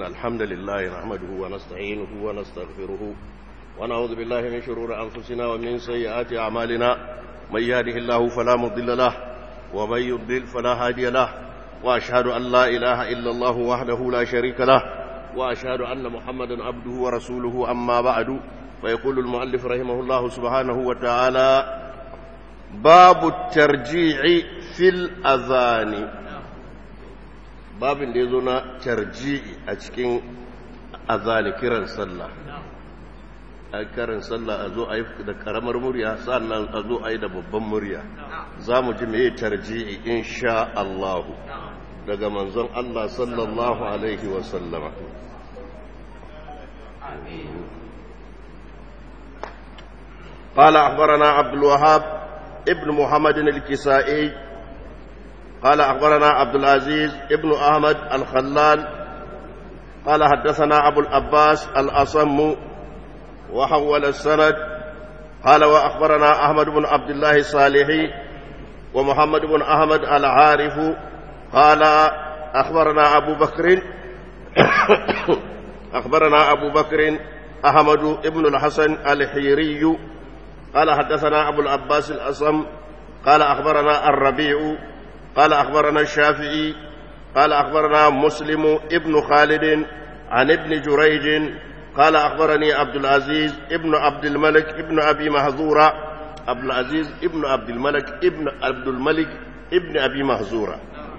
إن الحمد لله نحمده ونستعينه ونستغفره ونعوذ بالله من شرور أنفسنا ومن سيئات أعمالنا من يهده الله فلا مضل له ومن يضلل فلا هادي له وأشهد أن لا إله إلا الله وحده لا شريك له وأشهد أن محمدا عبده ورسوله أما بعد فيقول المؤلف رحمه الله سبحانه وتعالى باب الترجيع في الأذان babin da ya zo na tarji'i a cikin azani kiran sallah a kiran sallah a zo a yi da karamar murya sannan a zo a yi da babban murya za mu ji mai tarji'i insha Allahu daga manzon Allah sallallahu alaihi wasallama قال أخبرنا عبد الوهاب ابن محمد الكسائي قال أخبرنا عبد العزيز ابن أحمد الخلال قال حدثنا أبو الأباس الأصم وحول السند قال وأخبرنا أحمد بن عبد الله الصالحي ومحمد بن أحمد العارف قال أخبرنا أبو بكر أخبرنا أبو بكر أحمد بن الحسن الحيري قال حدثنا أبو العباس الأصم قال أخبرنا الربيع قال أخبرنا الشافعي قال أخبرنا مسلم ابن خالد عن ابن جريج قال أخبرني عبد العزيز ابن عبد الملك ابن أبي مهزورة عبد العزيز ابن عبد الملك ابن عبد الملك ابن أبي مهزورة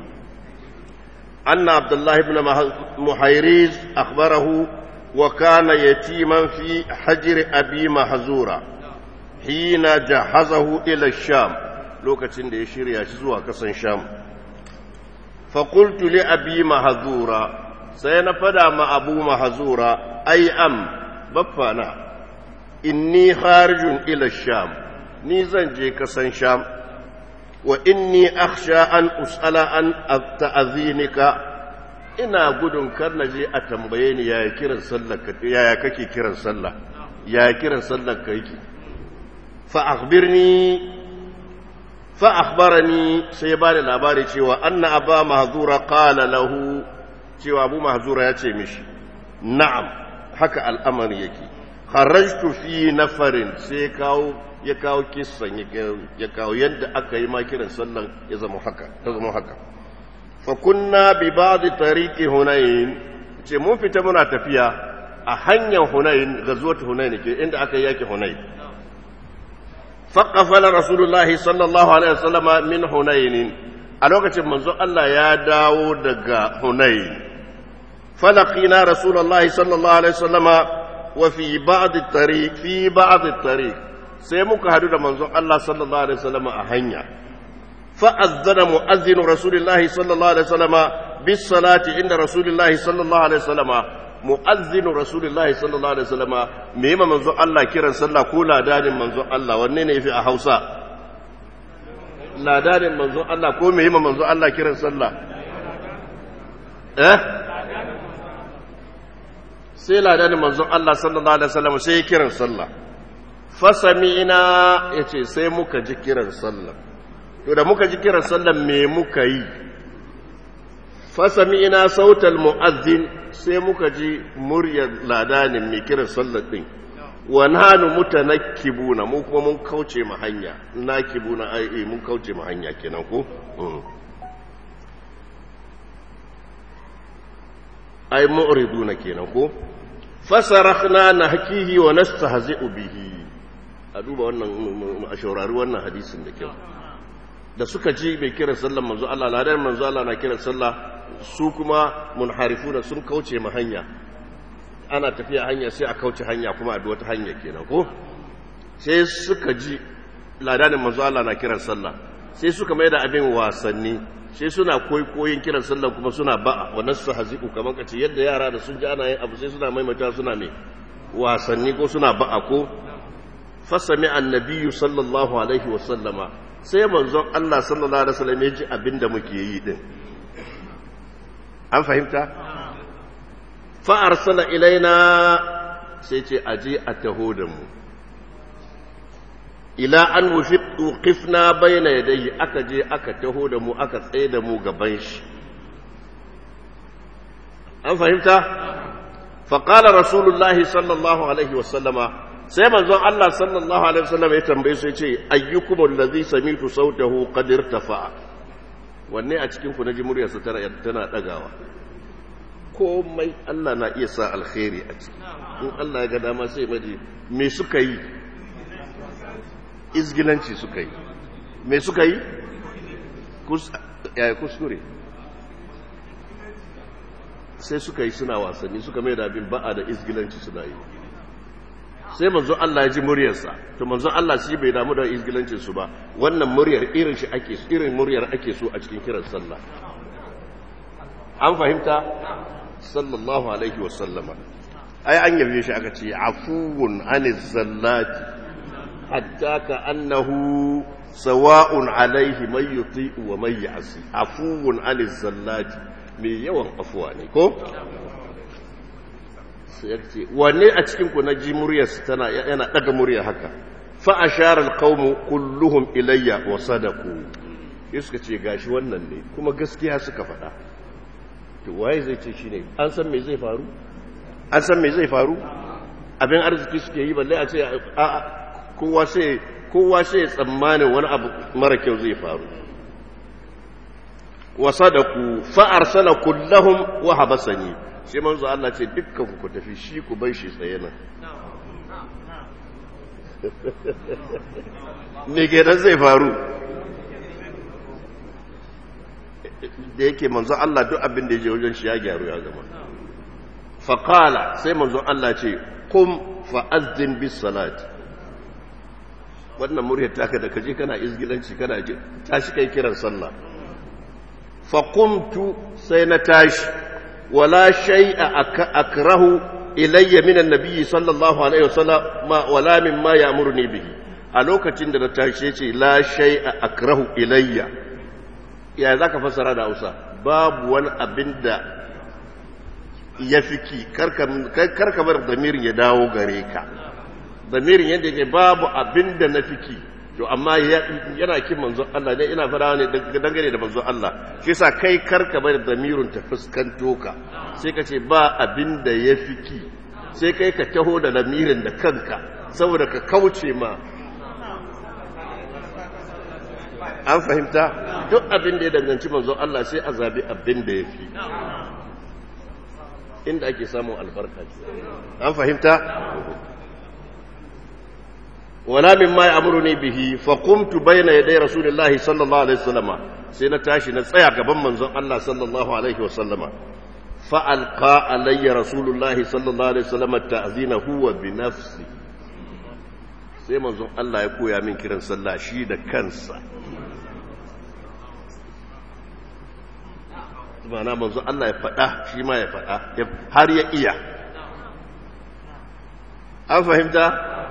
أن عبد الله بن محيريز أخبره وكان يتيما في حجر أبي مهزورة حين جهزه إلى الشام lokacin da ya shirya shi zuwa kasan sham faƙultu li abi mahazura sai na fada ma abu mahazura ai am baffana inni harijun ila sham ni zan je kasan sham wa inni akhsha an us'ala an ta'azinika ina gudun kar na je a tambaye ni yaya kiran sallar ka yaya kake kiran sallah yaya kiran sallar ka yake fa akhbirni فأخبرني سيبان الأباري cewa أن أبا مهذورة قال له cewa أبو مهذورة يأتي مش نعم haka al'amari yake kharajtu fi nafarin sai kawo ya kawo kissan ya kawo yadda aka yi makiran sallan ya zama haka ya zama haka fa kunna bi ba'd tariqi hunain ce mun fita muna tafiya a hanyar hunain gazuwat hunain ke inda aka yi yaki hunain فقفل رسول الله صلى الله عليه وسلم من حنين a lokacin manzo Allah ya dawo daga Hunayn falaqina rasulullahi sallallahu alaihi wasallama wa fi ba'd at-tariq fi ba'd at-tariq sai muka hadu da manzo Allah sallallahu alaihi wasallama a hanya fa azzana muazzin rasulullahi sallallahu alaihi wasallama bis salati inda rasulullahi sallallahu alaihi wasallama mu'azzinu rasulullahi sallallahu alaihi wasallama me yima manzo Allah kiran sallah ko ladanin manzo Allah wanne ne yafi a Hausa ladanin manzo Allah ko me yima manzo Allah kiran sallah eh sai ladanin manzo Allah sallallahu alaihi wasallam sai kiran sallah fasami'na yace sai muka ji kiran sallah to da muka ji kiran sallah me muka yi fasami'na sautal mu'azzin sai muka ji muryar ladanin mai kiran sallar ɗin wa nanu mutanakkibuna mu kuma mun kauce ma hanya nakibuna ai mun kauce ma hanya kenan ko ai mu'riduna kenan ko fasarakhna nahkihi wa nastahzi'u bihi a duba wannan a shaurari wannan hadisin da kyau da suka ji mai kiran sallar manzo Allah ladan manzo Allah na kiran sallah su kuma munharifuna sun kauce ma hanya ana tafiya hanya sai a kauce hanya kuma a wata hanya kenan ko sai suka ji ladanin manzo Allah na kiran sallah sai suka mai da abin wasanni sai suna koyin kiran sallah kuma suna ba'a wannan su haziku kamar kace yadda yara da sun ji ana yin abu sai suna maimaita suna me wasanni ko suna ba'a ko fasami annabiyyu sallallahu alaihi wa sallama sai manzon Allah sallallahu alaihi wasallam ya ji abin da muke yi din an fahimta fa'arsala ilaina sai ce aje a taho da mu ila an wuqifna bayna yadayhi aka je aka taho da mu aka tsaye da mu gaban shi an fahimta فقال رسول الله صلى الله عليه وسلم sai manzon Allah sallallahu alaihi wasallam ya tambaye su yace ayyukum allazi samitu sautahu qad irtafa wanne a cikin ku naji muryar sa tana tana dagawa komai Allah na iya sa alkhairi a ciki in Allah ya ga dama sai maji me suka yi izgilanci suka yi me suka yi kuskure sai suka yi suna wasanni suka mai da abin ba'a da izgilanci suna yi sai manzo Allah ya ji muryarsa to manzo Allah shi bai damu da izgilancin su ba wannan muryar irin shi ake irin muryar ake so a cikin kiran sallah an fahimta sallallahu alaihi wa sallama ai an yabe shi aka ce afuwun aniz zallati hatta ka annahu sawa'un alaihi man yuti'u wa man ya'si afuwun aniz zallati mai yawan afuwa ne ko sai ya ce wanne a cikin ku na ji muryar tana yana daga murya haka fa ashara alqawmu kulluhum ilayya wa sadaku sai suka ce gashi wannan ne kuma gaskiya suka faɗa to waye zai ce shine an san me zai faru an san me zai faru abin arziki suke yi balle a ce a kowa sai kowa sai tsammanin wani abu mara kyau zai faru wa sadaku fa arsala kullahum wa habasani shi manzo Allah ce dukkan ku tafi shi ku bai shi tsaye nan me kenan zai faru da yake manzo Allah duk abin da ya je wajen shi ya gyaru ya gama faqala sai manzo Allah ce kum fa azdin bis salati wannan muryar taka da kaje kana izgilanci kana ji tashi kai kiran sallah fa qumtu sai na tashi wala shay'a akrahu ilayya min annabi sallallahu alaihi wasallam wala mimma ya'muruni bihi a lokacin da na tashi ce la shay'a akrahu ilayya ya zaka fassara da Hausa babu wani abin da ya fiki karka bar damirin ya dawo gare ka damirin yadda yake babu abin da na fiki to amma yana kin manzon Allah ne ina fara ne dangane da manzon Allah shi yasa kai karka bar damirin ta fuskanto ka sai ka ce ba abin da ya fiki sai kai ka taho da lamirin da kanka saboda ka kauce ma an fahimta duk abin da ya danganci manzon Allah sai a zabi abin da ya fi inda ake samun albarka an fahimta wala min ma ya'muruni bihi fa qumtu bayna yaday rasulillahi sallallahu alaihi wasallama sai na tashi na tsaya gaban manzon Allah sallallahu alaihi wasallama fa alqa alayya rasulullahi sallallahu alaihi wasallama ta'zina huwa bi nafsi sai manzon Allah ya koya min kiran sallah shi da kansa mana manzo Allah ya faɗa shi ma ya faɗa har ya iya an fahimta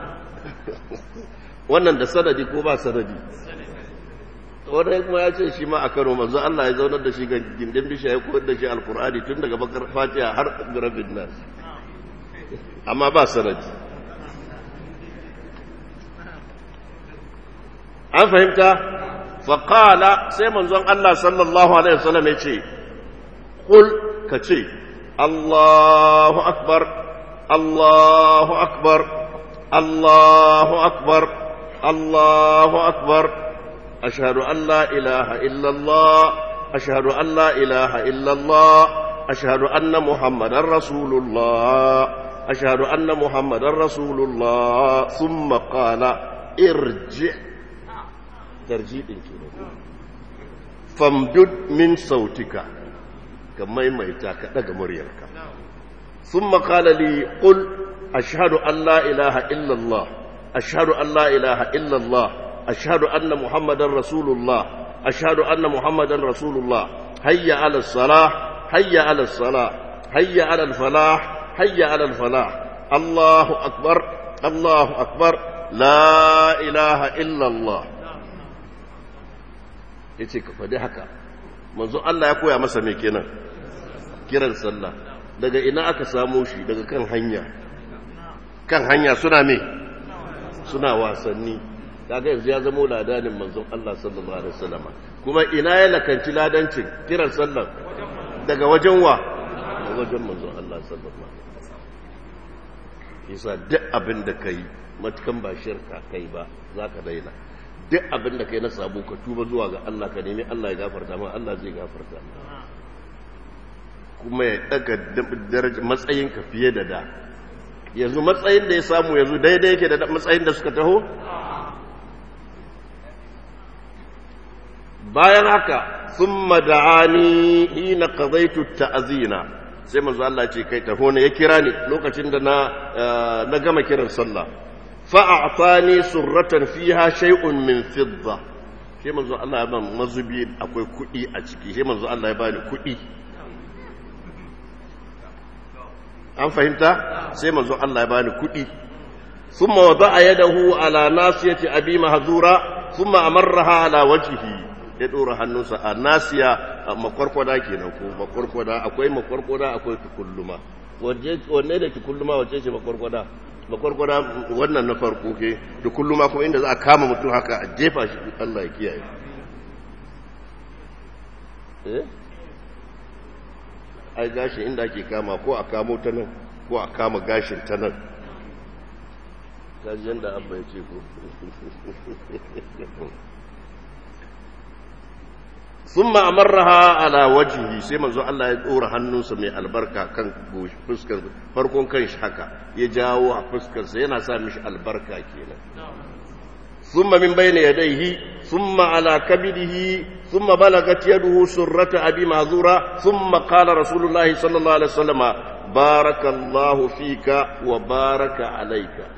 wannan da sanadi ko ba sanadi wannan kuma ya ce shi ma a kano manzo Allah ya zaunar da shi ga gindin bisha ya koyar da shi alkur'ani tun daga bakar fatiha har rabin nas amma ba sanadi an fahimta faƙala sai manzon Allah sallallahu alaihi wasallam ya ce قل كتي الله أكبر الله أكبر الله أكبر الله أكبر أشهد أن لا إله إلا الله أشهد أن لا إله إلا الله أشهد أن محمدا رسول الله أشهد أن محمدا رسول الله ثم قال ارجع ترجيع فامدد من صوتك ka maimaita ka daga muryarka sun makala li ƙul ashadu an la ilaha illallah ashadu an la ilaha illallah ashadu anna muhammadan rasulullah ashadu anna muhammadan rasulullah hayya ala salah hayya ala salah hayya ala falah hayya ala falah allahu akbar allahu akbar la ilaha illallah yace ka faɗi haka manzo Allah ya koya masa me kenan kiran sallah daga ina aka samo shi daga kan hanya kan hanya suna me suna wasanni kaga yanzu ya zama ladanin manzon Allah sallallahu alaihi wasallam kuma ina ya lakanci ladancin kiran sallah daga wajen wa wajen manzon Allah sallallahu alaihi wasallam yasa duk abin da kai matukan ba shirka kai ba zaka daina duk abin da kai na sabo ka tuba zuwa ga Allah ka nemi Allah ya gafarta ma Allah zai gafarta kuma ya daga daraja matsayin ka fiye da da yanzu matsayin da ya samu yanzu daidai yake da matsayin da suka taho bayan haka thumma da'ani hina qadaytu ta'zina sai manzo Allah ce kai taho ne ya kira ni lokacin da na na gama kiran sallah fa a'tani surratan fiha shay'un min fidda sai manzo Allah ya ban mazubi akwai kudi a ciki sai manzo Allah ya bani kudi an fahimta sai manzo Allah ya bani kudi thumma wada'a yadahu ala nasiyati abi mahzura thumma amarraha ala wajhihi ya ɗora hannunsa a nasiya a makwarkwada kenan ko makwarkwada akwai makwarkwada akwai tukulluma wanne da tukulluma wacce ce makwarkwada makwarkwada wannan na farko ke tukulluma kuma inda za a kama mutum haka a jefa shi Allah ya kiyaye eh ai gashi inda ake kama ko a kamo ta nan ko a kama gashin ta nan kaji yadda abba ya ce ko ثم أمرها على وجهه سيما زو الله يدور hannunsa mai albarka kan fuskar farkon kan shi haka ya jawo a fuskar sa yana sa mishi albarka kenan thumma min bayni yadayhi thumma ala kabidihi thumma balagat yaduhu surrata abi mazura thumma qala rasulullahi sallallahu alaihi wasallam barakallahu fika wa baraka alayka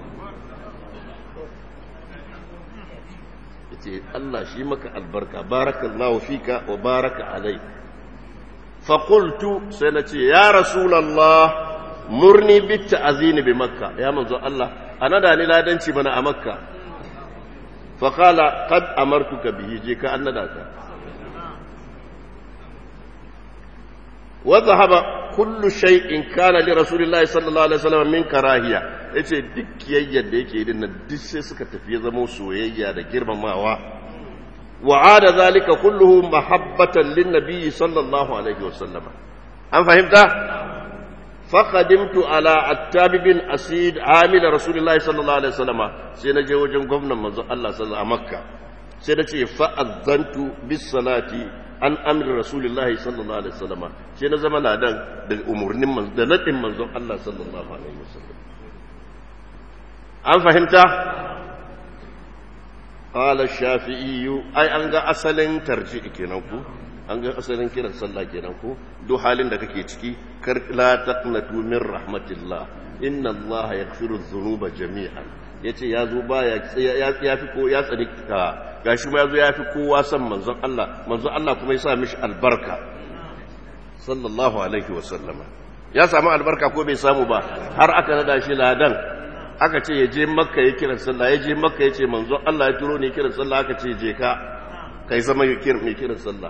ce Allah shi maka albarka barakallahu fika wa baraka alai faƙultu sai na ce ya rasulallah murni bitta azini bi makka ya manzo Allah a nada ni ladanci bana a makka faƙala kad amartuka bihi je ka an nada ka وذهب كل شيء كان لرسول الله صلى الله عليه وسلم من كراهيه yace duk kiyayyar da yake din duk sai suka tafi zama soyayya da girmamawa wa ada zalika kulluhu mahabbatan lin nabiy sallallahu alaihi wasallam an fahimta faqadimtu ala attab bin asid amil rasulullahi sallallahu alaihi wasallam sai na je wajen gwamnan manzo Allah sallallahu alaihi makka sai na ce fa azantu bis salati an amri rasulullahi sallallahu alaihi wasallam sai na zama ladan da umurnin manzo da nadin manzon Allah sallallahu alaihi wasallam an fahimta qala shafi'i ai an ga asalin tarji'i kenan ku an ga asalin kiran sallah kenan ku duk halin da kake ciki kar la taqnatu min rahmatillah inna Allah yaghfiru dhunuba jami'an yace yazo baya ya fi ko ya tsani ka gashi ma yazo ya fi kowa san manzon Allah manzon Allah kuma ya sa mishi albarka sallallahu alaihi wa sallama ya samu albarka ko bai samu ba har aka nada shi ladan aka ce ya je makka ya kiran sallah ya je makka ya ce manzon Allah ya turo ne kiran sallah aka ce je ka kai zama mai kiran sallah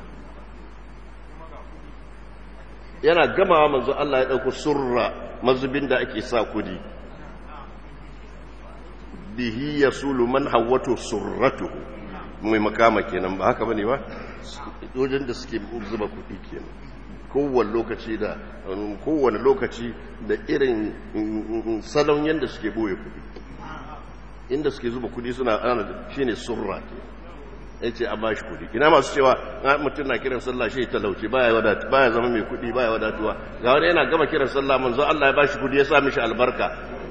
yana gamawa manzon Allah ya dauko surra mazubin da ake sa kudi bihi yasulu man hawatu surratuhu mai makama kenan ba haka bane ba wajen da suke zuba kudi kenan kowane lokaci da kowane lokaci da irin salon yadda suke boye kudi inda suke zuba kudi suna ana shi ne surra ke ya ce a bashi kudi ina masu cewa mutum na kiran sallah shi talauci baya wadatu baya zama mai kudi baya wadatuwa ga wani yana gama kiran sallah manzo Allah ya bashi kudi ya sa mishi albarka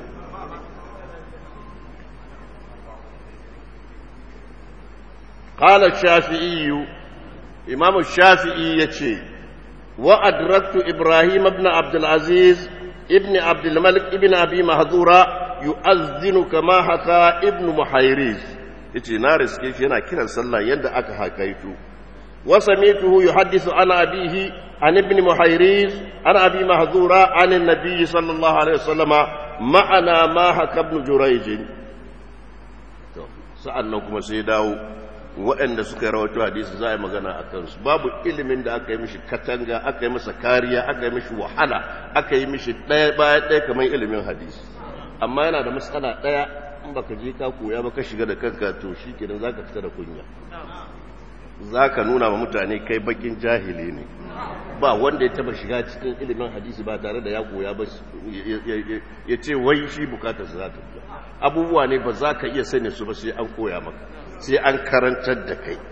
قال الشافعي إمام الشافعي يتشي وأدركت إبراهيم بن عبد العزيز ابن عبد الملك ابن أبي مهذورة يؤذن كما حكى ابن محيريز yace na riske shi yana kiran sallah yadda aka hakaitu wa sami'tuhu yuhaddithu an abihi an ibn muhayriz an abi mahzura an an-nabiy sallallahu alaihi wasallama ma'ana ma haka ibn jurayj to sa'annan kuma sai dawo waɗanda suka yi rawato hadisi za a yi magana a kansu babu ilimin da aka yi mishi katanga aka yi masa kariya aka yi mishi wahala aka yi mishi ɗaya baya ɗaya kamar ilimin hadisi amma yana da matsala ɗaya in baka je ka koya ba ka shiga da kanka to shi kenan za ka fita da kunya za ka nuna wa mutane kai bakin jahili ne ba wanda ya taba shiga cikin ilimin hadisi ba tare da ya koya ba ya ce wai shi bukatar za ta biya abubuwa ne ba za ka iya sani su ba sai an koya maka sai an karantar da kai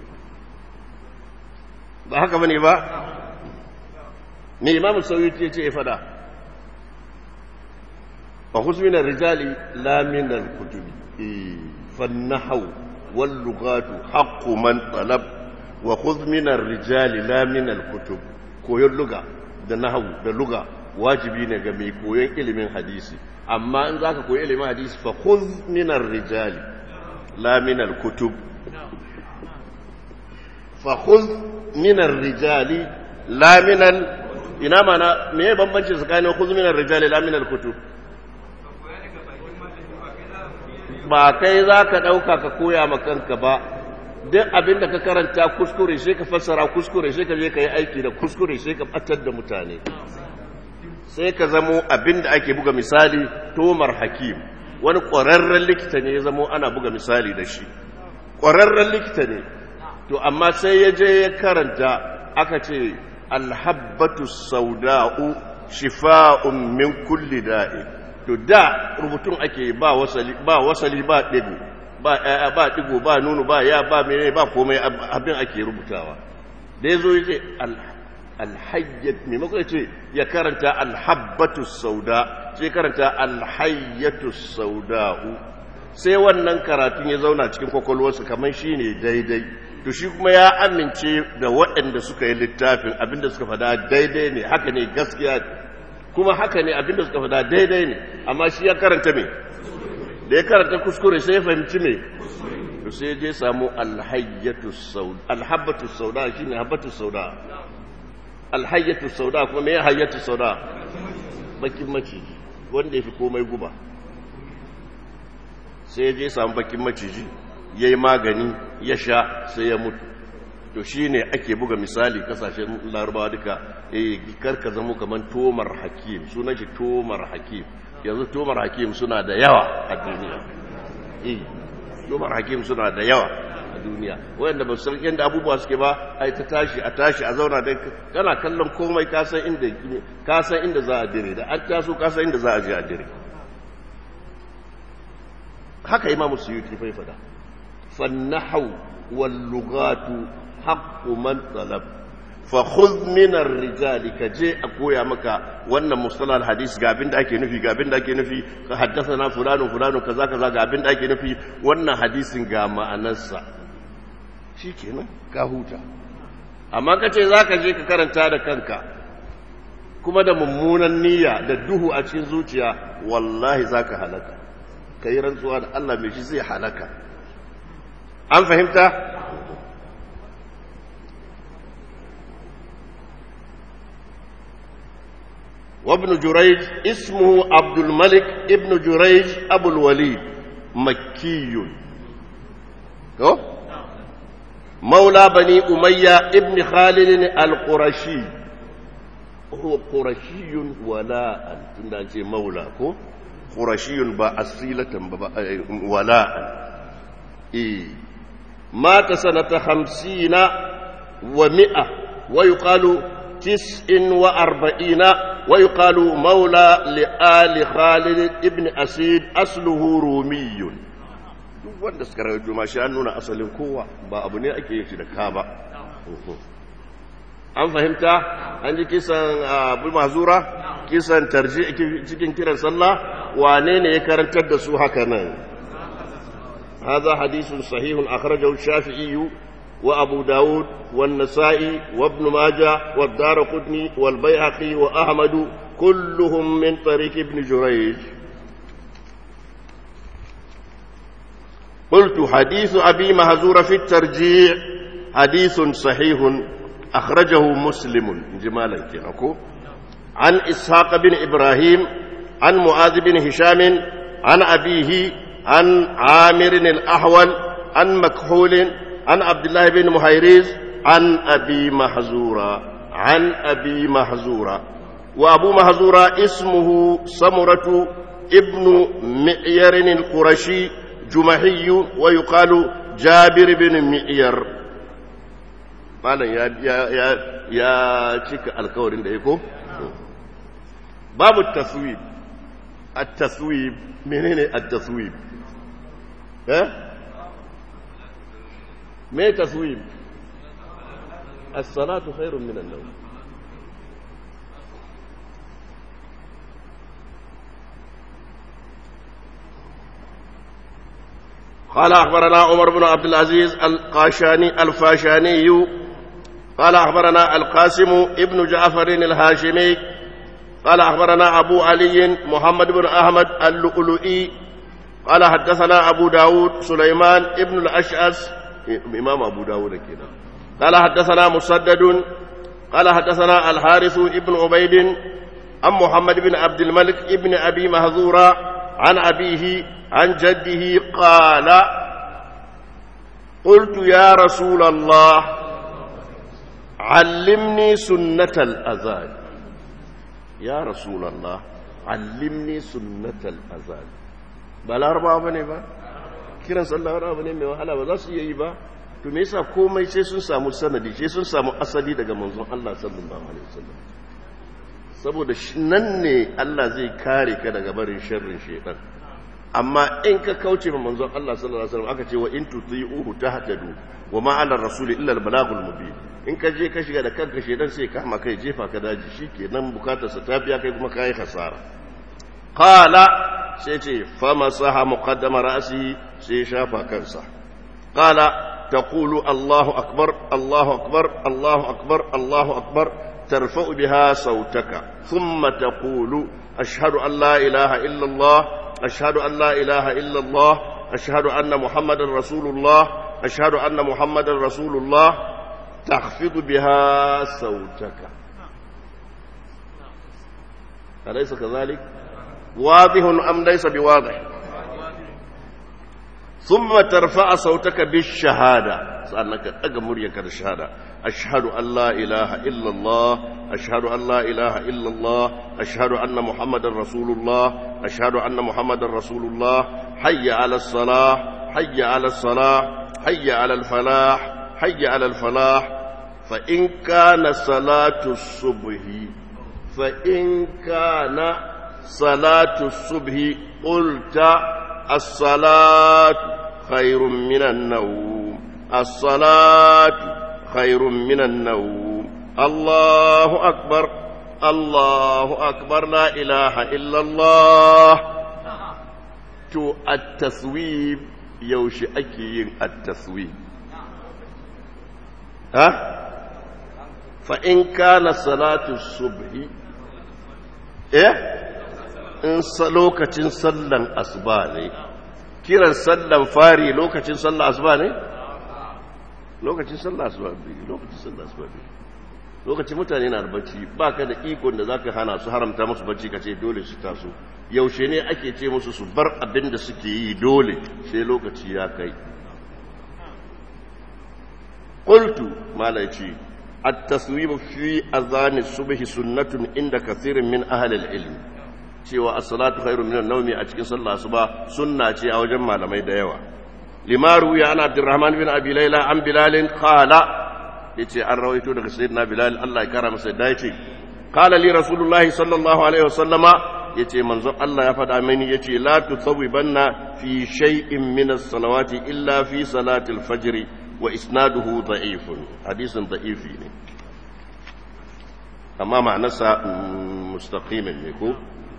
ba haka bane ba me imam sauyi ya ce ya fada fa husmin rijali la min al-kutubi fannahu wal lughatu haqqu man talab wa khudh min ar-rijali la min al-kutub koyon luga da nahawu da luga wajibi ne ga mai koyon ilimin hadisi amma in zaka koyi ilimin hadisi fa khudh min ar-rijali la min al-kutub fa khudh min ar-rijali la min al ina mana me bambanci tsakanin khudh min ar-rijali la min al-kutub ba kai zaka dauka ka koya ma kanka ba duk abin da ka karanta kuskure sai ka fassara kuskure sai ka je ka yi aiki da kuskure sai ka batar da mutane sai ka zamo abin da ake buga misali tomar hakim wani ƙwararren likita ne ya zamo ana buga misali da shi ƙwararren likita ne to amma sai ya je ya karanta aka ce alhabbatu sauda'u shifa'un min kulli da'i to da rubutun ake ba wasali ba wasali ba ɗigo ba ‘ya'ya ba ɗigo ba nunu ba ya ba mene ba komai abin ake rubutawa da ya zo ya ce alhayyat maimakon ya ce ya karanta alhabbatu sauda sai karanta alhayyatu sauda'u sai wannan karatun ya zauna cikin kwakwalwarsa kamar shi ne daidai to shi kuma ya amince da waɗanda suka yi littafin abinda suka fada daidai ne haka ne gaskiya kuma haka ne abinda suka fada daidai ne amma shi ya karanta me da ya karanta kuskure sai ya fahimci me to sai je samu alhayyatu sauda alhabbatu sauda shine habbatu sauda alhayyatu sauda kuma me hayyatu sauda bakin maciji wanda yafi komai guba sai ya je samu bakin maciji yayi magani ya sha sai ya mutu to shine ake buga misali kasashen larabawa duka eh karka zamo kaman tomar hakim sunan shi tomar hakim yanzu tomar hakim suna da yawa a duniya eh tomar hakim suna da yawa a duniya wanda ba san yanda abubuwa suke ba ai ta tashi a tashi a zauna da kana kallon komai ka san inda ka san inda za a dire da an taso ka san inda za a je a dire haka imamu suyuti fa fada fannahu wal lughatu haqqu man talab fa khudh min ar-rijali ka je a koya maka wannan mustalah al-hadis ga abin da ake nufi ga abin da ake nufi ka haddathana fulanu fulanu kaza kaza ga abin da ake nufi wannan hadisin ga ma'anarsa shikenan ka huta amma ka ce zaka je ka karanta da kanka kuma da mummunan niyya da duhu a cikin zuciya wallahi zaka halaka kai rantsuwa da Allah mai shi zai halaka an fahimta وابن جريج اسمه عبد الملك ابن جريج أبو الوليد مكي مولى بني أمية ابن خالد القرشي هو قرشي ولاء تندانشي مولى كو قرشي بأصيلة ولاء إيه مات سنة خمسين ومئة ويقال تسع وأربعين ويقال مولى لآل خالد ابن أسيد أصله رومي duk wanda suka rawaito ma shi an nuna asalin kowa ba abu ne ake yin shi da ka ba an fahimta an ji kisan abu mazura kisan tarji cikin kiran sallah wane ne ya karantar da su haka nan هذا حديث صحيح أخرجه الشافعي وأبو داود والنسائي وابن ماجه والدار قدني والبيهقي وأحمد كلهم من طريق ابن جريج قلت حديث أبي مهزور في الترجيع حديث صحيح أخرجه مسلم جمالا كنكو عن إسحاق بن إبراهيم عن معاذ بن هشام عن أبيه عن عامر الأحول عن مكحول عن عبد الله بن مهيريز عن أبي محزورة عن أبي محزورة وأبو محزورة اسمه سمرة ابن مئير القرشي جمحي ويقال جابر بن مئير malam ya ya ya ya cika alkawarin da ya ko babu taswib at-taswib menene at-taswib eh me taswib as-salatu khairun min an-nawm قال أخبرنا عمر بن عبد العزيز القاشاني الفاشاني قال أخبرنا القاسم ابن جعفر الهاشمي قال أخبرنا أبو علي محمد بن أحمد اللؤلؤي قال حدثنا أبو داود سليمان ابن الأشعث إمام أبو داود كده قال حدثنا مسدد قال حدثنا الحارث ابن عبيد عن محمد بن عبد الملك ابن أبي مهذورة عن أبيه عن جده قال قلت يا رسول الله علمني سنة الأذان يا رسول الله علمني سنة الأذان بل أربعة بني با kiran sallah wani abu ne mai wahala ba za su iya yi ba to me yasa komai sai sun samu sanadi sai sun samu asali daga manzon Allah sallallahu alaihi wasallam saboda nan ne Allah zai kare ka daga barin sharrin shaitan amma in ka kauce ma manzon Allah sallallahu alaihi wasallam aka ce wa in tuti'uhu tahtadu wa ma 'ala ar-rasul illa al-balagul mubin in ka je ka shiga da kanka shaitan sai kama kai jefa ka daji shikenan bukatar sa ta biya kai kuma kai hasara qala sai ce fa masaha muqaddama ra'si sai shafa kansa qala taqulu Allahu akbar Allahu akbar Allahu akbar Allahu akbar ترفع بها صوتك ثم تقول أشهد أن لا إله إلا الله أشهد أن لا إله إلا الله أشهد أن محمد رسول الله أشهد أن محمد رسول الله تخفض بها صوتك أليس كذلك واضح أم ليس بواضح ثم ترفع صوتك بالشهادة سألنك أقمر يكر الشهادة أشهد أن لا إله إلا الله أشهد أن لا إله إلا الله أشهد أن محمد رسول الله أشهد أن محمد رسول الله حي على الصلاة حي على الصلاة حي على الفلاح حي على الفلاح فإن كان صلاة الصبح فإن كان صلاة الصبح قلت الصلاة خير من النوم الصلاة خير من النوم الله أكبر الله أكبر لا إله إلا الله تو التثويب يوشي أكي التثويب ها فإن كان صلاة الصبح إيه in lokacin sallan asuba ne kiran sallan fari lokacin sallan asuba ne lokacin sallan asuba ne lokacin sallan asuba ne lokacin mutane na da bacci ba ka da ikon da za ka hana su haramta musu bacci ka ce dole su taso yaushe ne ake ce musu su bar abin da suke yi dole sai lokaci ya kai qultu malai ce at-taswib fi azan as-subh sunnatun inda kathirin min ahli al-ilm cewa as-salatu khairu min an-nawmi a cikin sallah asuba sunna ce a wajen malamai da yawa limaru ya ana abdurrahman bin abi layla an bilal qala yace an rawaito daga sayyidina bilal Allah ya kara masa da yace qala li rasulullahi sallallahu alaihi wasallama yace manzon Allah ya faɗa mini yace la tusawwibanna fi shay'in min as-salawati illa fi salati al-fajr wa isnaduhu da'ifun hadisin da'ifi ne amma ma'anarsa mustaqimin ne ko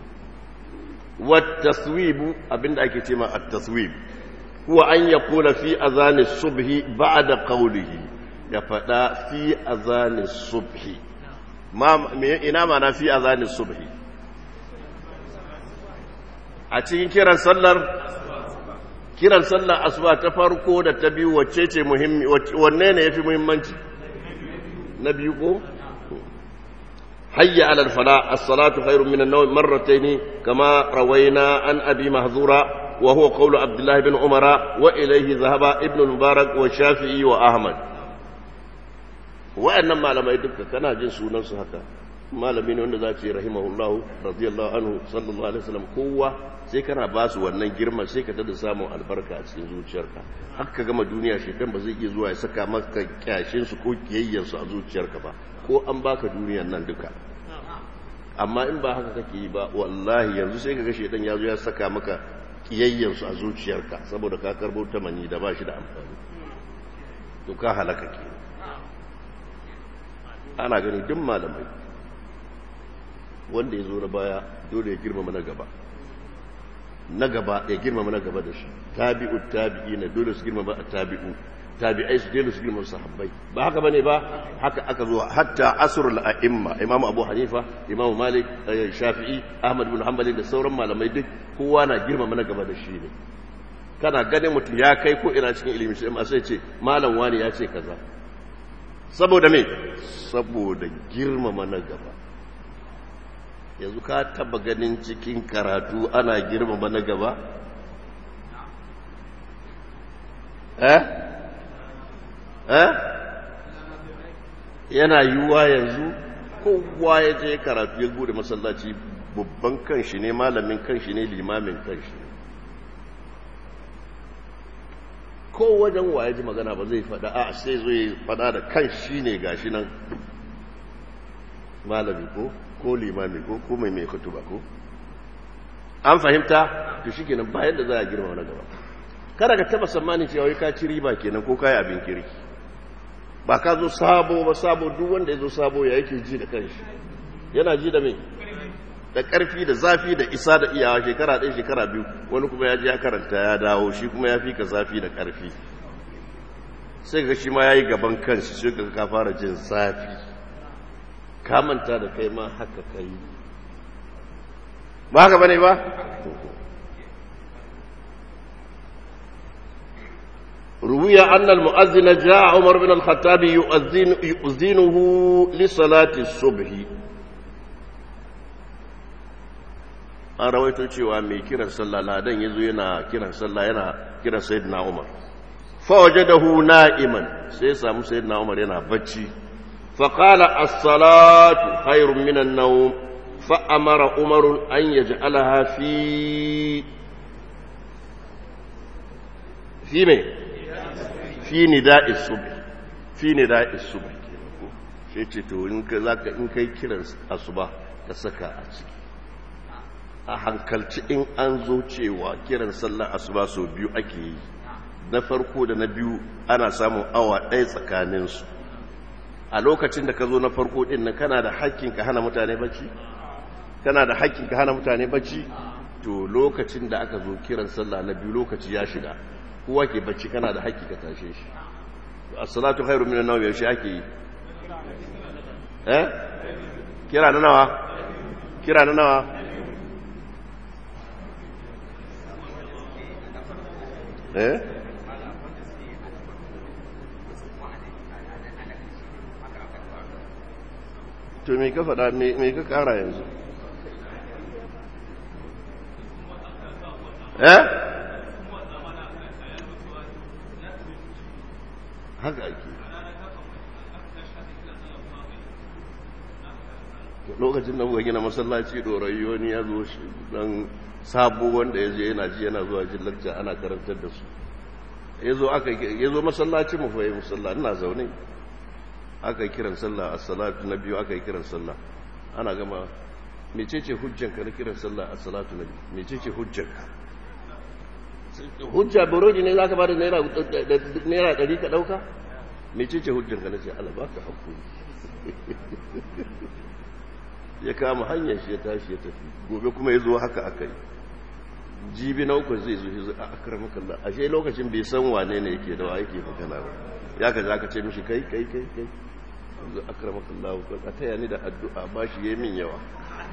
والتصويب abinda ake ce ma at-taswib huwa an yaqula fi azani subhi ba'da qawlihi ya fada fi azani subhi ma ina mana fi azani subhi a cikin kiran sallar kiran sallar asuba ta farko da ta biyu wacce ce muhimmi wanne ne yafi muhimmanci na biyu ko حي على الفلاح الصلاة خير من النوم مرتين كما روينا عن أبي مهذورة وهو قول عبد الله بن عمر وإليه ذهب ابن المبارك والشافعي وأحمد وأنما لما يدك كان جن سونان هكا malami ne wanda za ce rahimahullahu radiyallahu anhu sallallahu alaihi wasallam kowa sai kana ba su wannan girma sai ka tada samun albarka a cikin zuciyarka har ka gama duniya shekan ba zai iya zuwa ya saka maka kyashin su ko kiyayyen su a zuciyarka ba ko an baka duniyan nan duka amma in ba haka kake yi ba wallahi yanzu sai ka ga shedan ya zo ya saka maka kiyayyen su a zuciyarka saboda ka karbo tamani da ba shi da amfani to ka halaka ke ana gani duk malamai wanda ya zo na baya dole ya girmama na gaba na gaba ya girmama na gaba da shi tabi'u tabi'i na dole su girmama a tabi'u tabi'ai su dole su girmama sahabbai ba haka bane ba haka aka zo hatta asrul a'imma imamu abu hanifa imamu malik shafi'i ahmad bin hanbali da sauran malamai duk kowa na girmama na gaba da shi ne kana ganin mutum ya kai ko ina cikin ilimi sai sai ce malam wani ya ce kaza saboda me saboda girmama na gaba yanzu ka taba ganin cikin karatu ana girmama na gaba eh eh yana yiwuwa yanzu kowa ya je karatu ya bude masallaci babban kanshi ne malamin kanshi ne limamin kanshi ne ko wajen waye ji magana ba zai fada a sai zai fada da kan shi ne gashi nan malami ko ko limami ko ko mai mai kutuba ko an fahimta to shi kenan bayan da za a girma na gaba kada ka taba tsammanin cewa wai ka ci riba kenan ko kai abin kirki ba ka zo sabo ba sabo duk wanda ya zo sabo ya yake ji da kanshi yana ji da mai da ƙarfi da zafi da isa da iyawa shekara ɗaya shekara biyu wani kuma ya je ya karanta ya dawo shi kuma ya fi ka zafi da ƙarfi sai ga shi ma ya yi gaban kanshi sai ga ka fara jin zafi ka manta da kai ma haka ka yi ba haka bane ba روي أن المؤذن جاء عمر بن الخطاب يؤذن يؤذنه لصلاة الصبح an rawaito cewa mai kiran sallah ladan yazo yana kiran sallah yana kiran sayyidina Umar fa wajadahu na'iman sai ya samu sayyidina Umar yana bacci fa qala as-salatu khairun minan nawm fa amara Umar an yaj'alaha fi fi me fi nida'is subh fi nida'is subh sai ce to in ka zaka in kai kiran asuba ka saka a ciki a hankalci in an zo cewa kiran sallar asuba sau biyu ake yi na farko da na biyu ana samun awa ɗaya tsakaninsu a lokacin da ka zo na farko ɗin nan kana da haƙƙin ka hana mutane bacci kana da haƙƙin ka hana mutane bacci to lokacin da aka zo kiran sallah na biyu lokaci ya shiga kowa ke bacci kana da haƙƙi ka tashe shi as-salatu khairu minan nawm yaushe ake yi eh kira na nawa kira na nawa eh to me ka faɗa me ka ƙara yanzu eh haka ake lokacin da muka gina masallaci ɗorayi wani ya zo shi dan sabo wanda ya je yana ji yana zuwa jin lakca ana karantar da su ya zo aka ya zo masallaci mu fayi musalla ina zaune aka yi kiran sallah a salatu na biyu aka yi kiran sallah ana gama mecece hujjanka na kiran sallah a salatu na biyu mecece hujjanka hujja burodi ne za ka ba da naira ɗari ka ɗauka mecece hujjanka na ce ala ba ka haƙuri ya kama hanyar shi ya tashi ya tafi gobe kuma ya zo haka aka yi jibi na uku zai zo shi zai a akramakallah ashe lokacin bai san wane ne yake da wa yake magana ba ya ka za ka ce mishi kai kai kai kai yanzu akramakallah a taya ni da addu'a ba shi yi min yawa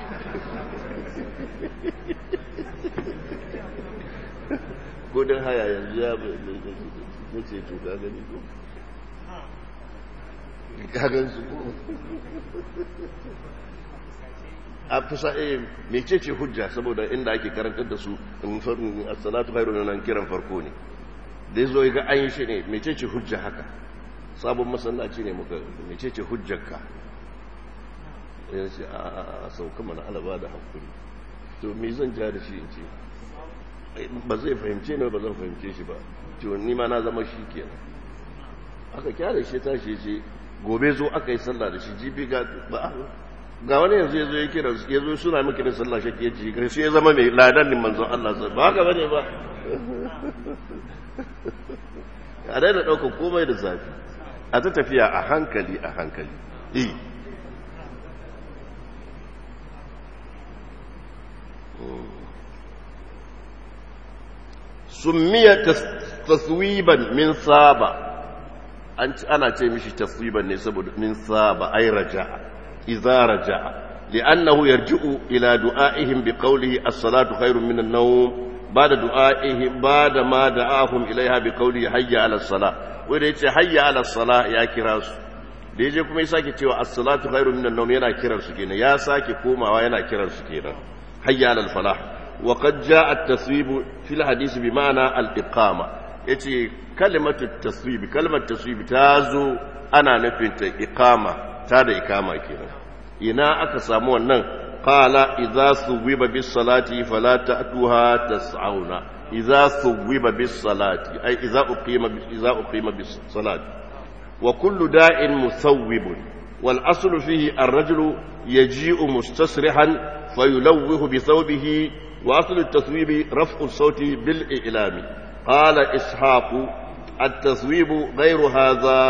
gudun haya yanzu ya bai ce to ka gani ko ka gan su a fusa eh mecece hujja saboda inda ake karantar da su in farin as-salatu khairu nan kiran farko ne da yazo ga an yi shi ne mecece hujja haka sabon masallaci ne muka mecece hujjarka ya ce a sauka mana alaba da hankuri to me zan ja da shi in ce ba zai fahimce ne ba zan fahimce shi ba to ni ma na zama shi kenan aka kyale shi tashi ce gobe zo aka yi sallah da shi jibi ga ba ga wani yanzu ya zo ya kira ya zo suna miki da sallah shi ke ci shi ya zama mai ladan din manzon Allah ba haka bane ba a daina ɗaukar komai da zafi a ta tafiya a hankali a hankali eh summiya taswiban min saba ana ce mishi taswiban ne saboda min saba ay raja'a idza raja'a li'annahu yarji'u ila du'a'ihim biqawlihi as-salatu khairun min an-nawm ba'da du'a'ihim ba'da ma da'ahum ilayha biqawlihi hayya 'ala as-salah wanda yace hayya 'ala as-salah ya kira su da yaje kuma ya sake cewa as-salatu khairun min an-nawm yana kiran su kenan ya sake komawa yana kiran su kenan hayya 'ala al-falah وقد جاء التصويب في الحديث بمعنى الإقامة يتي كلمة التصويب كلمة التصويب تازو أنا نفنت إقامة تاد إقامة كنا إنا أكسامو النن قال إذا صوب بالصلاة فلا تأتوها تسعون إذا صوب بالصلاة أي إذا أقيم إذا أقيم بالصلاة وكل داء مثوب والأصل فيه الرجل يجيء مستصرحا فيلوه بثوبه وأصل التصويب رفع الصوت بالإعلام قال إسحاق التصويب غير هذا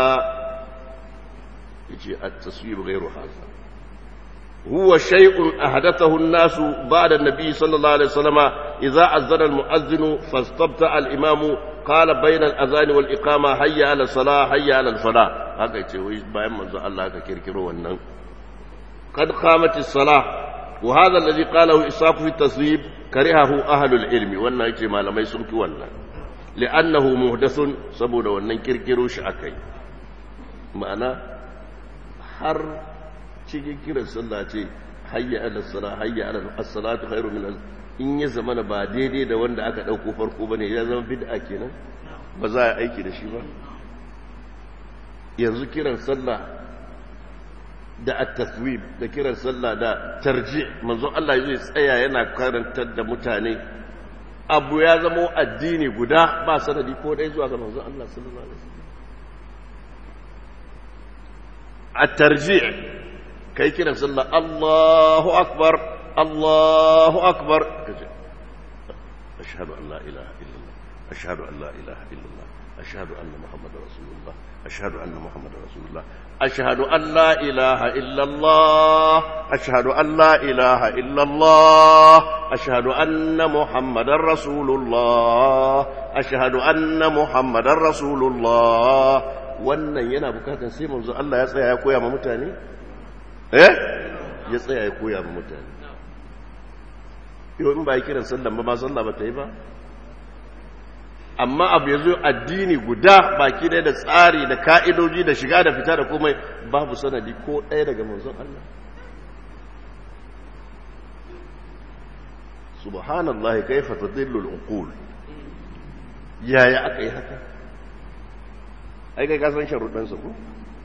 يجي التصويب غير هذا هو شيء أحدثه الناس بعد النبي صلى الله عليه وسلم إذا أذن المؤذن فاستبتع الإمام قال بين الأذان والإقامة هيا على الصلاة هيا على الفلاح هذا يتوي بايم منذ الله كيركرو والنن قد قامت الصلاة وهذا الذي قاله إسحاق في التصويب كرهه أهل العلم وانا يتي ما لم يسمك وانا لأنه محدث سبود وانا كيركرو شعكي معنى har cikin kiran sallah ce hayya ala sala hayya ala as-salatu khairu min in ya zama ba daidai da wanda aka dauko farko bane ya zama bid'a kenan ba za a aiki da shi ba yanzu kiran sallah da at-taswib da kiran sallah da tarji manzo Allah zai tsaya yana karantar da mutane abu ya zama addini guda ba sanadi ko dai zuwa ga manzo Allah sallallahu alaihi wasallam at-tarji kai kiran sallah Allahu akbar Allahu akbar kaje ashhadu an la ilaha illallah ashhadu an la ilaha illallah ashhadu anna muhammadar rasulullah ashhadu anna muhammadar rasulullah ashhadu an la ilaha illallah ashhadu an la ilaha illallah ashhadu anna muhammadar rasulullah ashhadu anna muhammadar rasulullah wannan yana bukatar sai manzo Allah ya tsaya ya koya ma mutane eh ya tsaya ya koya ma mutane yau in ba yi kiran sallan ba ma sallah ba ta yi ba amma abu ya zo addini guda baki ɗaya da tsari da ka'idoji da shiga da fita da komai babu sanadi ko ɗaya daga manzon Allah subhanallah kaifa tadillu al-uqul yaya aka yi haka ai kai ka san sharuɗan sa ko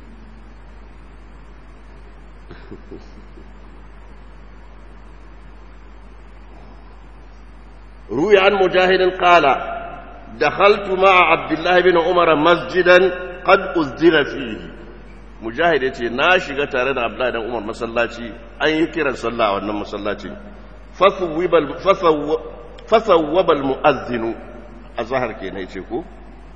روي عن مجاهد قال دخلت مع عبد الله بن عمر مسجدا قد أذن فيه mujahid ya ce na shiga tare da abdullahi dan umar masallaci an yi kiran sallah a wannan masallaci fasawwabal mu'azzinu a zahar ke na ce ko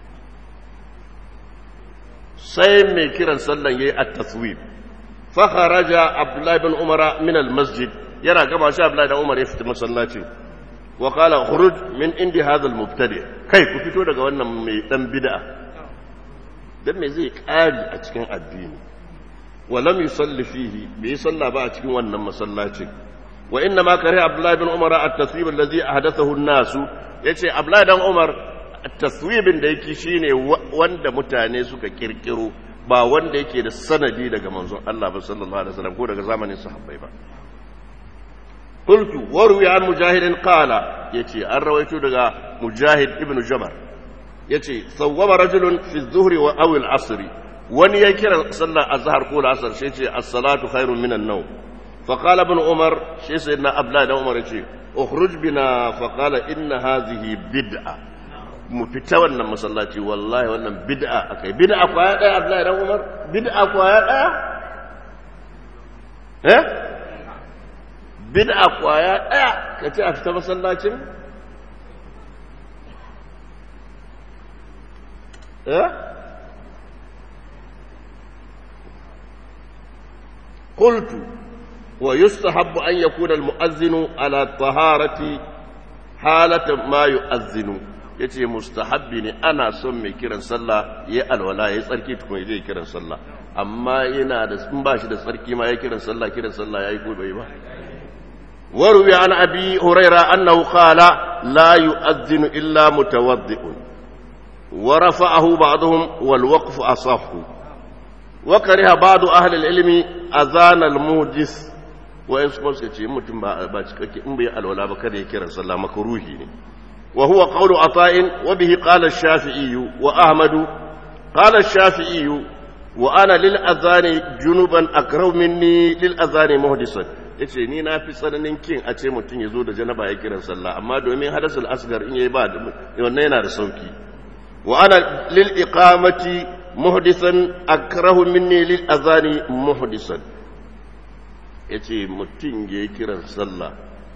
sai mai kiran sallan ya yi a taswib fakharaja abdullahi bin umara min al-masjid yana gama shi abdullahi dan umar ya fita masallacin wa qala khuruj min indi hadha al-mubtadi kai ku fito daga wannan mai dan bid'a dan me zai kari a cikin addini wa lam yusalli fihi bai salla ba a cikin wannan masallacin wa inna ma kare abdullahi bin umar at-taswib alladhi ahdathahu an-nas yace abdullahi dan umar at-taswibin da yake shine wanda mutane suka kirkiro ba wanda yake da sanadi daga manzon Allah ba sallallahu alaihi wasallam ko daga zamanin sahabbai ba qultu warwi an mujahidin qala yace an rawaito daga mujahid ibn jabar yace sawwaba rajulun fi dhuhri wa aw al-asr wani ya kira sallar azhar ko al-asr sai ce as-salatu khairun minan nawm فقال ابن عمر شي سيدنا أبلا بن عمر يقول اخرج بنا فقال إن هذه بدعة مفتا wannan masallaci wallahi wannan bid'a akai bid'a kwaya daya Abdullahi dan Umar bid'a kwaya daya eh bid'a kwaya daya kace a fita masallacin eh قلت ويستحب أن يكون المؤذن على الطهارة حالة ما يؤذن yace mustahabbi ne ana son mai kiran sallah ya alwala ya tsarki tukun zai kiran sallah amma yana da in ba shi da tsarki ma ya kiran sallah kiran sallah yayi ko bai ba waruwi an abi huraira annahu qala la yu'adhdhinu illa mutawaddi'un wa rafa'ahu ba'dhum wal waqfu asahhu wa kariha ba'du ahli al-ilmi azana al-muhdis wa in suka ce mutum ba ba cikakke in bai alwala ba kada ya kiran sallah makruhi ne وهو قول عطاء وبه قال الشافعي وأحمد قال الشافعي وأنا للأذان جنوبا أكره مني للأذان مهدسا yace ni na fi tsananin kin a ce mutum ya zo da janaba ya kiran sallah amma domin hadasul asgar in yayi ba wannan yana da sauki wa ana lil iqamati muhdisan akrahu minni lil azani muhdisan yace mutum ya kiran sallah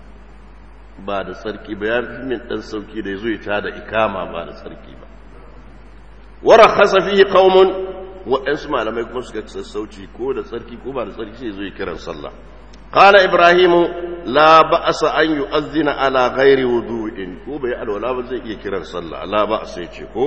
ba da tsarki ba ya fi min ɗan sauki da ya zo ya ta da ikama ba da tsarki ba wara hasa fiye kaumun waɗansu malamai kuma suka sassauci ko da tsarki ko ba da tsarki sai zo ya kiran sallah qala ibrahimu la ba'sa an yu'azzina ala ghairi wudu'in ko bai alwala ba zai iya kiran sallah la ba'sa yace ko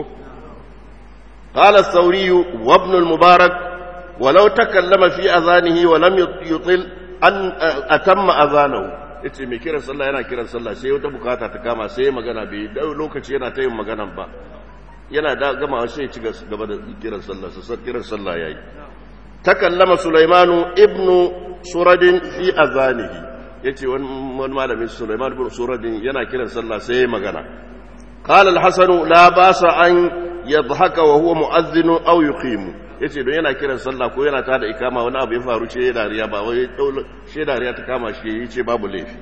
qala ath-thawri wa ibn al-mubarak ولو تكلم في أذانه ولم يطل أن أتم أذانه ya ce mai kiran sallah yana kiran sallah sai wata bukata ta kama sai magana bai dau lokaci yana ta yin maganan ba yana da gama sai ya ci gaba da kiran sallah sassar kiran sallah yayi takallama sulaimanu ibnu suradin fi azanihi yace wani malamin sulaiman ibn suradin yana kiran sallah sai ya magana qala al-hasan la basa an yadhhaka wa huwa mu'adhdhin aw yuqimu yace don yana kiran sallah ko yana tada ikama wani abu ya faru ce dariya ba wai she dariya ta kama shi yace babu laifi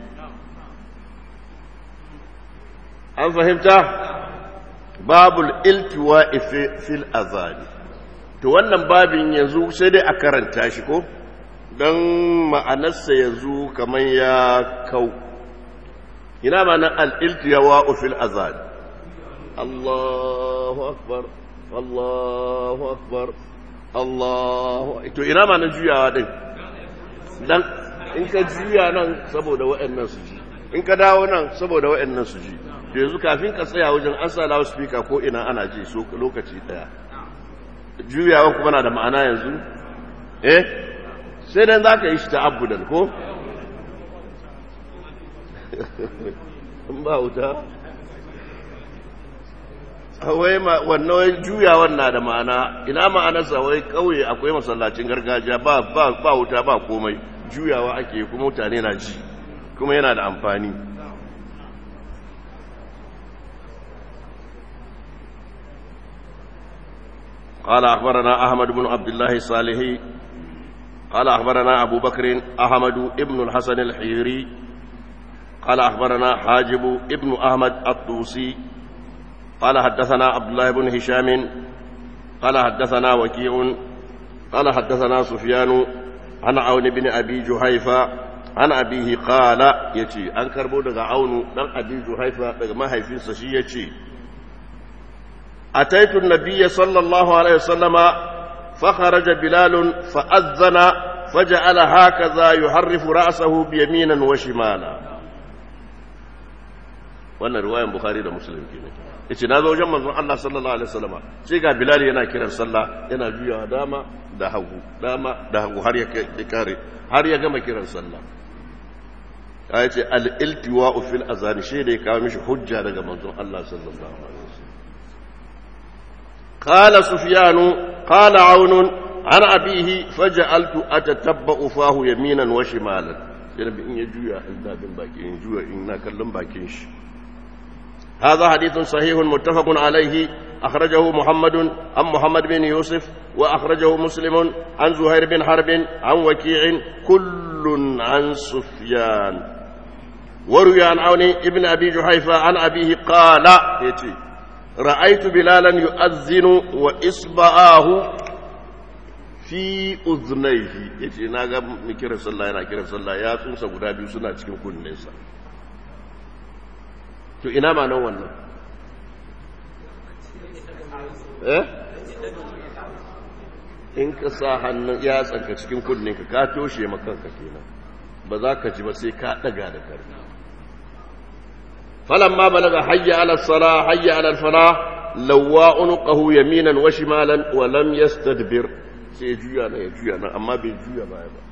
an fahimta babul iltiwa'i fil azani to wannan babin yanzu sai dai a karanta shi ko don ma'anarsa yanzu kamar ya kau ina ma'anar al-iltiwa'u fil azani Allahu akbar Allahu akbar Allah to ina ma na juyawa din dan in ka juya nan saboda waɗannan su ji in ka dawo nan saboda waɗannan su ji to yanzu kafin ka tsaya wajen an sa loudspeaker ko ina ana ji so lokaci daya juyawa kuma na da ma'ana yanzu eh sai dan zaka yi shi ta abudan ko in ba wuta wai wannan juyawan na da ma'ana ina ma'anarsa wai kauye akwai masallacin gargajiya ba ba ba wuta ba komai juyawa ake kuma mutane na ji kuma yana da amfani قال أخبرنا أحمد بن عبد الله الصالحي قال أخبرنا أبو بكر أحمد ابن الحسن الحيري قال أخبرنا حاجب ابن أحمد الطوسي قال حدثنا عبد الله بن هشام قال حدثنا وكيع قال حدثنا سفيان عن عون بن أبي جهيفة عن أبيه قال يتي أن كربو دغا عون دان أبي جهيفة دغا ما هيفين سشي يتي أتيت النبي صلى الله عليه وسلم فخرج بلال فأذن فجعل هكذا يحرف رأسه بيمينا وشمالا wannan riwayan bukhari da muslim kenan yace na zo wajen manzon Allah sallallahu alaihi wasallam sai ga bilal yana kiran sallah yana juyawa dama da hagu dama da hagu har ya kare har ya gama kiran sallah ya ce al iltiwa'u fil azani shi da ya kawo mishi hujja daga manzon Allah sallallahu alaihi wasallam qala sufyanu qala aun an abihi faj'altu atatabba'u fahu yaminan wa shimalan sai in ya juya in bin baki in juya in na kallon bakin shi هذا حديث صحيح متفق عليه أخرجه محمد عن محمد بن يوسف وأخرجه مسلم عن زهير بن حرب عن وكيع كل كل عن سفيان وروي عن عون ابن أبي جحيفة عن أبيه قال يتي رأيت بلالا يؤذن وإصبعاه في أذنيه يتي ناغا مكير صلى الله عليه وسلم يا تنسى guda biyu suna cikin kunninsa to ina ma nan wannan eh in ka sa hannun ya tsanka cikin kunninka ka toshe makanka kenan ba za ka ji ba sai ka daga da karfi falamma balaga hayya ala sala hayya ala fala lawa unqahu yaminan wa shimalan wa lam yastadbir sai juya na ya juya na amma bai juya baya ba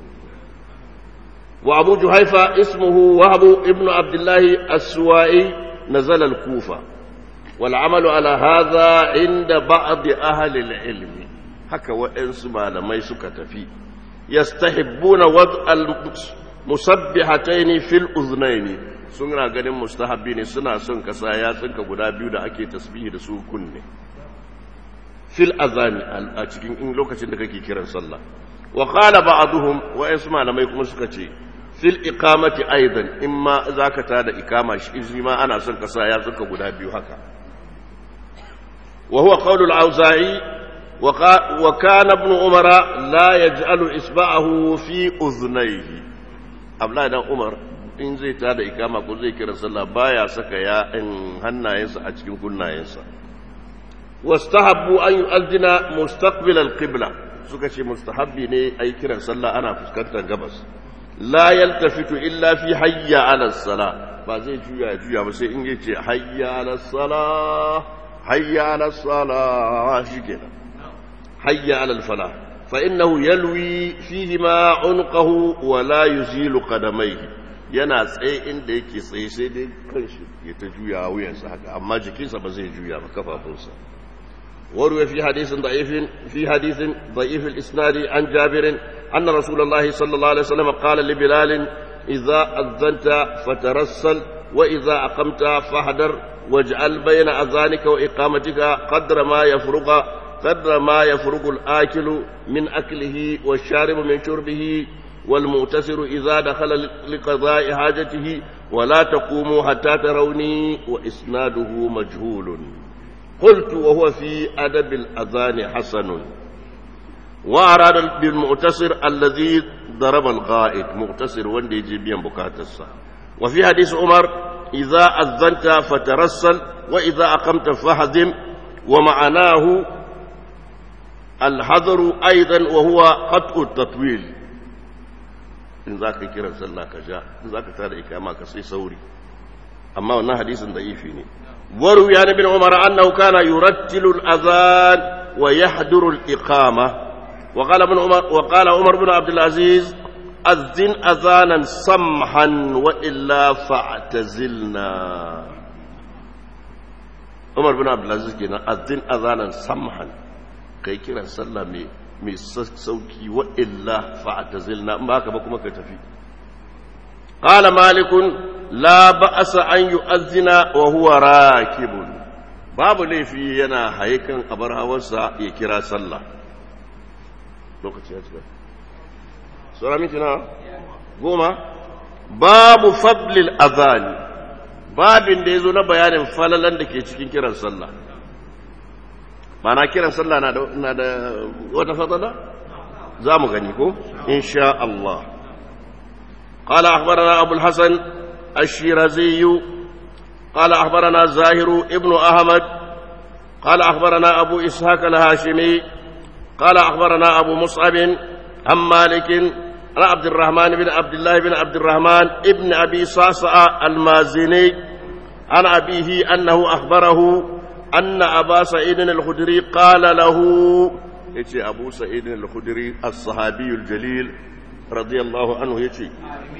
wa abu juhaifa ismuhu wahab ibnu abdullah as-suwa'i nazala al-kufa wal amalu ala hadha inda ba'd ahli al-ilm haka waɗansu malamai suka tafi yastahibbuna wad al-musabbihataini fil uznaini suna ganin mustahabbi ne suna son kasa ya tsinka guda biyu da ake tasbihi da su kunne fil azani a cikin in lokacin da kake kiran sallah wa qala ba'dhum wa yasu malamai kuma suka ce fil iqamati aidan imma zaka ta da ikama shi ma ana son kasa ya tsinka guda biyu haka wa huwa qawlu al-auza'i وكان ابن عمر لا يجعل إصبعه في أذنيه أبلا دان عمر in zai tada ikama ko zai kira sallah baya saka ya in hannayensa a cikin kunnayensa wastahabbu an yu'azzina mustaqbil al-qibla suka ce mustahabbi ne ayi kiran sallah ana fuskantar gabas la yaltafitu illa fi hayya ala salah ba zai juya juya ba sai in yace hayya ala salah hayya ala salah shikenan حي على الفلاح فإنه يلوي فيهما عنقه ولا يزيل قدميه yana tsaye inda yake tsaye sai dai kanshi ya ta juya wuyansa haka amma jikinsa ba zai juya ba kafafunsa warwe fi hadisin da'ifin fi hadisin da'if al-isnad an jabir anna rasulullah sallallahu alaihi wasallam qala li bilal idza azanta fatarassal wa idza aqamta fahdar waj'al bayna adhanika wa iqamatika qadra ma yafruqa قدر ما يفرغ الآكل من أكله والشارب من شربه والمؤتسر إذا دخل لقضاء حاجته ولا تقوموا حتى تروني وإسناده مجهول قلت وهو في أدب الأذان حسن وأراد بالمؤتسر الذي ضرب الغائط مؤتسر وندي جيبيا بكاتسا وفي حديث عمر إذا أذنت فترسل وإذا أقمت فهدم ومعناه الحذر أيضا وهو قطع التطويل إن ذاك كيرا صلى كجاء إن ذاك تارى إكاما كسي سوري أما أنه حديث ضعيفين وروي عن ابن عمر أنه كان يرتل الأذان ويحضر الإقامة وقال ابن عمر وقال عمر بن عبد العزيز أذن أذانا سمحا وإلا فاعتزلنا عمر بن عبد العزيز كنا أذن أذانا سمحا kai kiran sallah mai mai sauki wa illa fa'tazilna in baka ba kuma ka tafi qala malikun la ba'sa an yu'azzina wa huwa rakibun babu laifi yana haikan abar hawarsa ya kira sallah lokaci ya cika sura mintuna goma babu fadlil adhani babin da yazo na bayanin falalan da ke cikin kiran sallah mana kiran sallah na da na da wata fadala za mu gani ko insha Allah qala akhbarana abu al-hasan ash-shirazi qala akhbarana zahiru ibnu ahmad qala akhbarana abu ishaq al-hashimi qala akhbarana abu mus'ab عن مالك عن عبد الرحمن بن عبد الله بن عبد الرحمن ابن أبي صعصع المازني عن أبيه أنه أخبره أن أبا سعيد الخدري قال له يتي أبو سعيد الخدري الصحابي الجليل رضي الله عنه يتي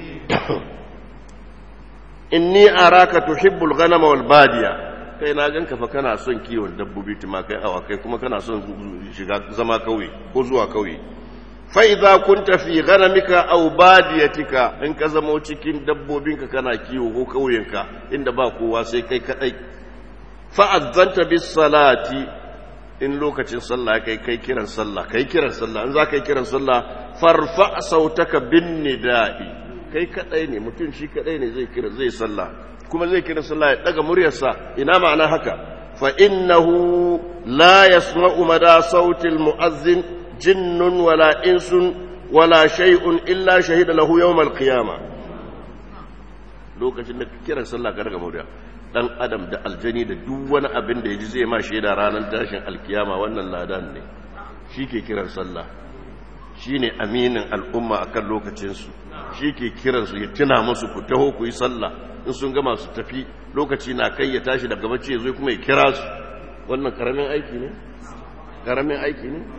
إني أراك تحب الغنم والبادية kai na ganka fa kana son kiwon dabbobi tumakai awakai kuma kana son shiga zama kauye ko zuwa kauye fa idza kunta fi ghanamika aw badiyatika in ka zama cikin dabbobinka kana kiwo ko kauyenka inda ba kowa sai kai kadai fa azzanta bis salati in lokacin sallah kai kai kiran sallah kai kiran sallah in za ka yi kiran sallah farfa sautaka bin nida'i kai kadai ne mutum shi kadai ne zai kira zai sallah kuma zai kira sallah ya daga muryarsa ina ma'ana haka fa innahu la yasma'u mada sautil mu'azzin jinnun wala insun wala shay'un illa shahida lahu yawm al-qiyamah lokacin da kiran sallah ka daga murya dan adam da aljani da duk wani abin da ya ji zai ma shaida ranar tashin alkiyama wannan ladan ne shi ke kiran sallah shi ne aminin al'umma a kan lokacinsu shi ke kiransu ya tuna musu ku taho ku yi sallah in sun gama su tafi lokaci na kai ya tashi daga bacci zai kuma ya kira su wannan karamin aiki ne karamin aiki ne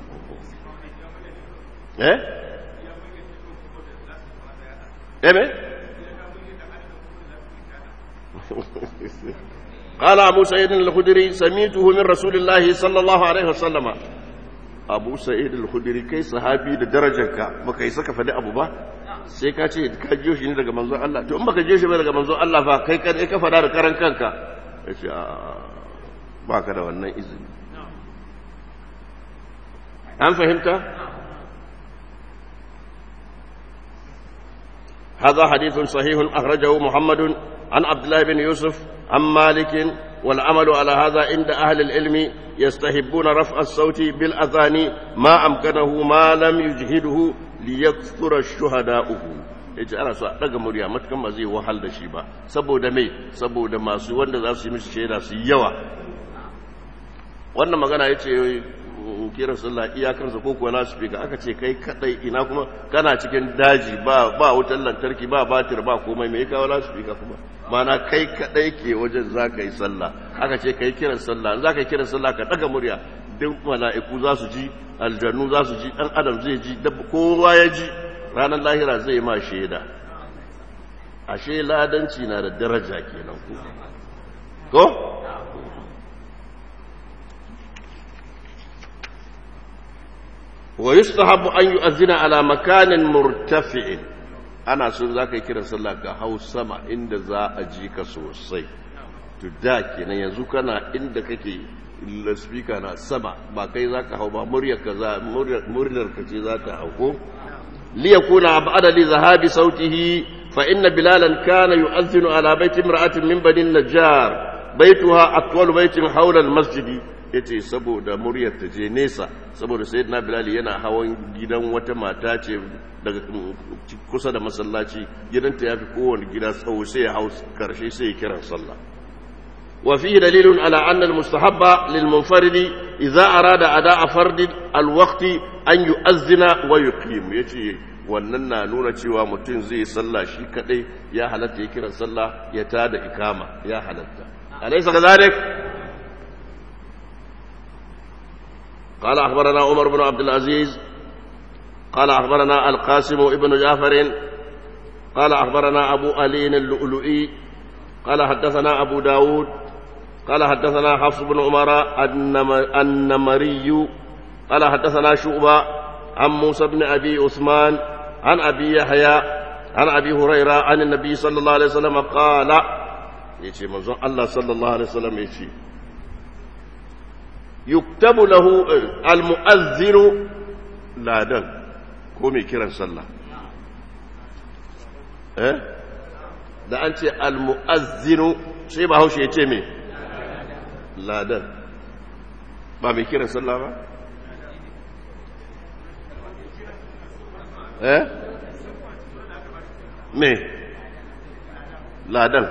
eh eh قال أبو سعيد الخدري سميته من رسول الله صلى الله عليه وسلم أبو سعيد الخدري كي صحابي درجك ما كي سكف أبو با sai ka ce ka jiyo shi ne daga manzon Allah to in baka jiyo shi ba daga manzon Allah fa kai kan ka fada da karan kanka yace a baka da wannan izini an fahimta هذا حديث صحيح أخرجه محمد عن عبد الله بن يوسف عن مالك والعمل على هذا عند أهل العلم يستحبون رفع الصوت بالأذان ما أمكنه ما لم يجهده ليكثر الشهداؤه yace ana so a daga murya matukan ba zai wahal da shi ba saboda mai saboda masu wanda za su yi mishi shaida su yawa wannan magana yace kiran sallah iyakarsa ko kuwa lasifika aka ce kai kadai ina kuma kana cikin daji ba ba wutar lantarki ba batir ba komai me kawo lasifika kuma mana kai kadai ke wajen za ka yi sallah aka ce kai kiran sallah za ka yi kiran sallah ka daga murya duk mala'iku za su ji aljannu za su ji dan adam zai ji kowa ya ji ranar lahira zai ma shaida ashe ladanci na da daraja kenan ko ko ويستحب أن يؤذن على مكان مرتفع أنا سن ذاك يكرا صلى هاو سما عند ذا أجيك سوسي تداكي ينزو كان عند كي السبيكر na sama ba kai zaka hau ba muryar ka za muryar ka ce za ta hau ko li yakuna ba'da li zahabi sautihi fa inna bilalan kana yu'adhdhinu ala baiti imra'atin min bani najjar baituha atwal baitin hawla al-masjid ya ce saboda muryar ta je nesa saboda sai na bilali yana hawan gidan wata mata ce daga kusa da masallaci gidanta ya fi kowane gida tsawo sai ya hau karshe sai ya kiran sallah wa fi dalilun ala anna almustahabba lil munfaridi idza arada ada'a fardin alwaqti an yu'azzina wa yuqim yace wannan na nuna cewa mutum zai sallah shi kadai ya halatta ya kiran sallah ya tada ikama ya halatta alaysa kadhalik قال أخبرنا عمر بن عبد العزيز قال أخبرنا القاسم ابن جعفر قال أخبرنا أبو ألي اللؤلؤي قال حدثنا أبو داود قال حدثنا حفص بن عمر النمري قال حدثنا شعبة عن موسى بن أبي عثمان عن أبي يحيى عن أبي هريرة عن النبي صلى الله عليه وسلم قال يجي منظر الله صلى الله عليه وسلم يجي يكتب له المؤذن ladan ko mai kiran sallah eh da an ce almu'azzinu sai ba haushe ya ce me ladan ba mai kiran sallah ba eh me ladan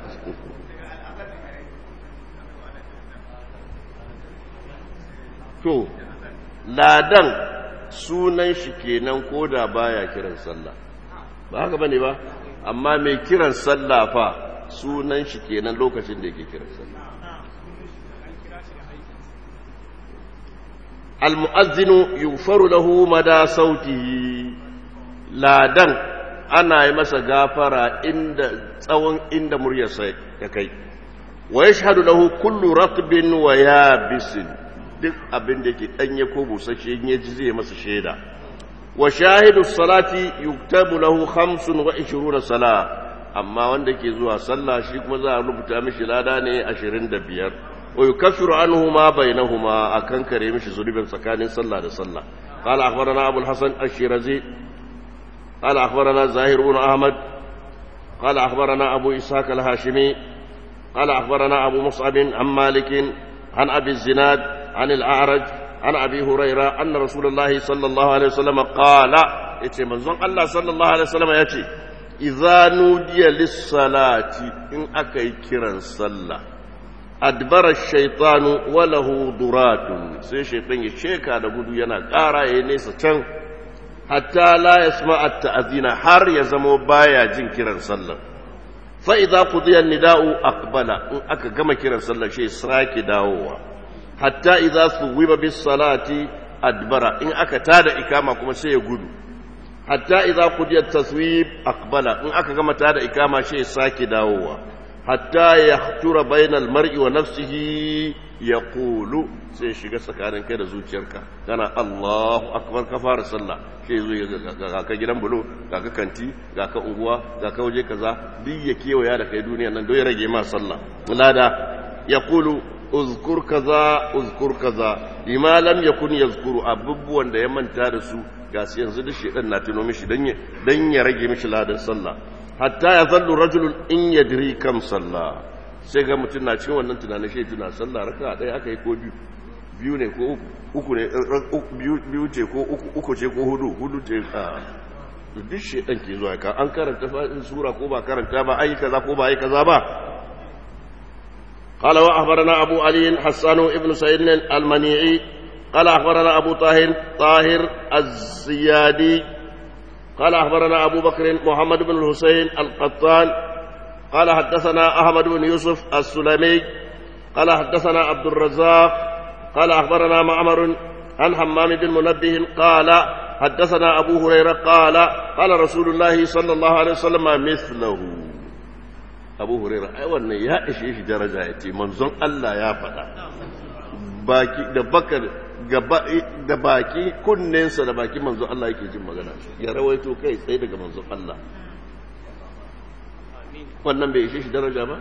to ladan sunan shi kenan ko da baya kiran sallah ba haka bane ba amma mai kiran sallah fa sunan shi kenan lokacin da yake kiran sallah almu'azzinu yughfaru lahu mada sautihi ladan ana yi masa gafara inda tsawon inda muryarsa ya kai wa yashhadu lahu kullu ratbin wa yabisin duk abin da yake danye ko busasshe in yaji zai masa shaida wa shahidu salati yuktabu lahu 25 sala amma wanda ke zuwa sallah shi kuma za a rubuta mishi lada ne 25 ويكفر عنه ما بينهما أكن كريم شزولي سكان صلى لصلى قال أخبرنا أبو الحسن الشيرازي قال أخبرنا زاهر بن أحمد قال أخبرنا أبو إسحاق الهاشمي قال أخبرنا أبو مصعب عن مالك عن أبي الزناد عن الأعرج عن أبي هريرة أن رسول الله صلى الله عليه وسلم قال إتي منزون الله صلى الله عليه وسلم يأتي إذا نودي للصلاة إن أكي كرا صلى أدبر الشيطان وله ضرات سي شيطان يشيكا da gudu yana ƙara ya nesa can hatta la yasma at-ta'zina har ya zamo baya jin kiran sallah fa idza qudiya an-nida'u aqbala in aka gama kiran sallah shi sake dawowa hatta idza suwiba bis salati adbara in aka tada ikama kuma sai ya gudu hatta idza qudiya at-taswib aqbala in aka gama tada ikama shi sake dawowa hatta yahtura bainal mar'i wa nafsihi yaqulu sai shiga tsakanin kai da zuciyarka kana Allahu akbar ka fara sallah sai zo ga ka gidan bulo ga ka kanti ga ka unguwa ga ka waje kaza duk ya kewaya da kai duniya nan don ya rage ma sallah lada yaqulu uzkur kaza uzkur kaza lima lam yakun yazkuru abubuwan da ya manta da su ga su yanzu da shedan na tuno mishi dan ya dan ya rage mishi ladan sallah hatta ya zallu rajulun in yadri kam sallah sai ga mutum na cikin wannan tunanin shi tuna sallah raka ɗaya aka yi ko biyu biyu ne ko uku ne biyu ce ko uku ce ko hudu hudu ce a duk shi ɗan ke zuwa ka an karanta fa'in sura ko ba karanta ba ayi kaza ko ba ayi kaza ba قال وأخبرنا أبو علي حسان ابن سعيد المنيعي قال أخبرنا أبو طاهر طاهر الزيادي قال أخبرنا أبو بكر محمد بن الحسين القطان قال حدثنا أحمد بن يوسف السلمي قال حدثنا عبد الرزاق قال أخبرنا معمر عن حمام بن منبه قال حدثنا أبو هريرة قال قال رسول الله صلى الله عليه وسلم مثله أبو هريرة أيوة يا إيش إيش درجة يتي منزون الله يا فدا باكي دبكر da baki kunnensa da baki manzo Allah yake jin magana ya rawaito kai tsaye daga manzo Allah wannan bai ishe shi daraja ba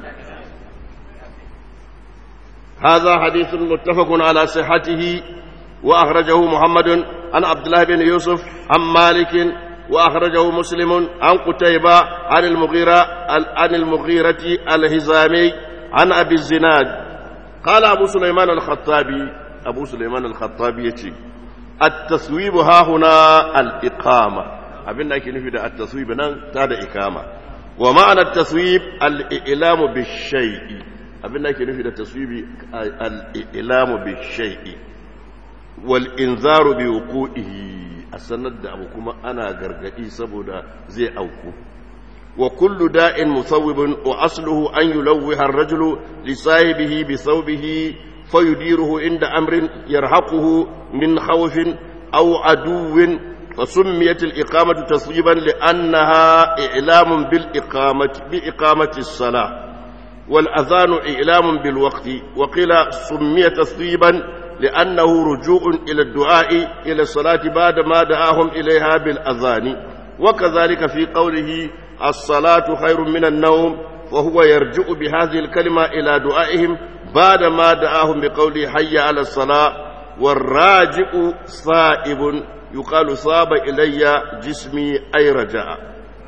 هذا حديث متفق على صحته وأخرجه محمد عن عبد الله بن يوسف عن مالك وأخرجه مسلم عن قتيبة عن المغيرة عن المغيرة الهزامي عن أبي الزناد قال أبو سليمان الخطابي أبو سليمان الخطابي يتي التصويب ها هنا الإقامة أبن لكن في التصويب نان تاد إقامة ومعنى التصويب الإعلام بالشيء abin da ake nufi da taswibi al'ilamu bi shai'i wal inzaru bi wuqu'ihi a sanar da abu kuma ana gargadi saboda zai auku wa kullu da'in musawwibun wa asluhu an yulawwiha ar-rajulu li sahibihi bi thawbihi fayudiruhu inda amrin yarhaquhu min khawfin aw aduwwin فسميت الإقامة تصويبا لأنها إعلام بالإقامة بإقامة الصلاة والأذان إعلام بالوقت وقيل سمي تصويبا لأنه رجوع إلى الدعاء إلى الصلاة بعد ما دعاهم إليها بالأذان وكذلك في قوله الصلاة خير من النوم فهو يرجع بهذه الكلمة إلى دعائهم بعد ما دعاهم بقوله حي على الصلاة والراجع صائب يقال صاب إلي جسمي أي رجع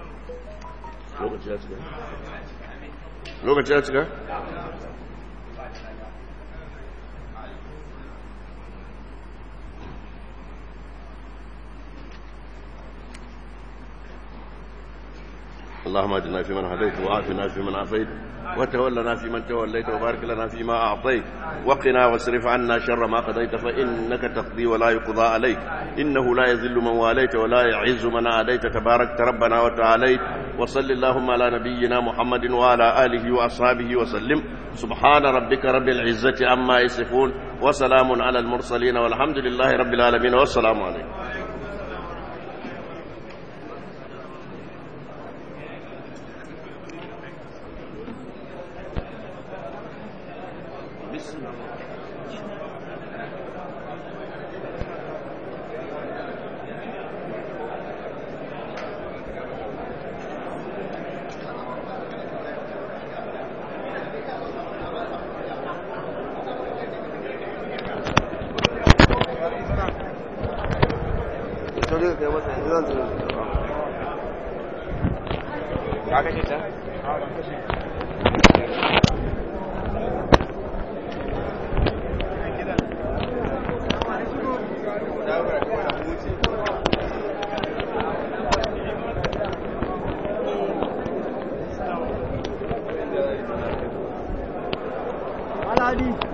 lokaci ya cika? اللهم اجعلنا في من هديت وعافنا في من عافيت وتولنا في من توليت وبارك لنا فيما أعطيت وقنا واصرف عنا شر ما قضيت فإنك تقضي ولا يقضى عليك إنه لا يذل من واليت ولا يعز من عاديت تبارك ربنا وتعاليت وصل اللهم على نبينا محمد وعلى آله وأصحابه وسلم سبحان ربك رب العزة عما يصفون وسلام على المرسلين والحمد لله رب العالمين والسلام عليكم ka kashe ta Aladi.